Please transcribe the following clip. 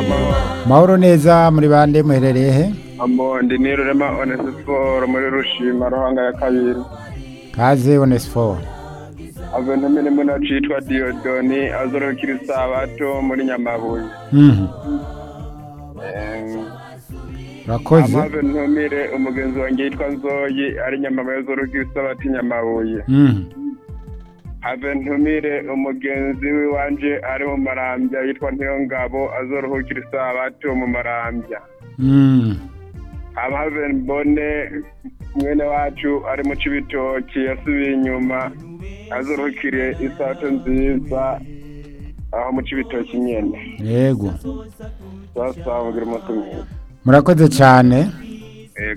amahoro mahoro neza muri bande muherereye he amondi ni rurema onesiforo muri rushima ruhanga ya kabiri kaze onesiforo ave ntumene muno citwa diodoni azorokira isabato muri nyamabuye Mhm. Em, urakoze amave ntumire umugenzi wanjye yitwa nzoyi ari nyamabuye azorokira isabato i nyamabuye Mhm. have ntumire umugenzi w'iwanje ari mu marambya yitwa ntiyongabo azorohukira isabato mu marambya Mhm. amave mbone mwene wacu ari mu cibitoki yasubiye inyuma azorohukire isabato nziza aho mu cibitoki nyene yego sasa mugira umunsi mwiza murakoze cyane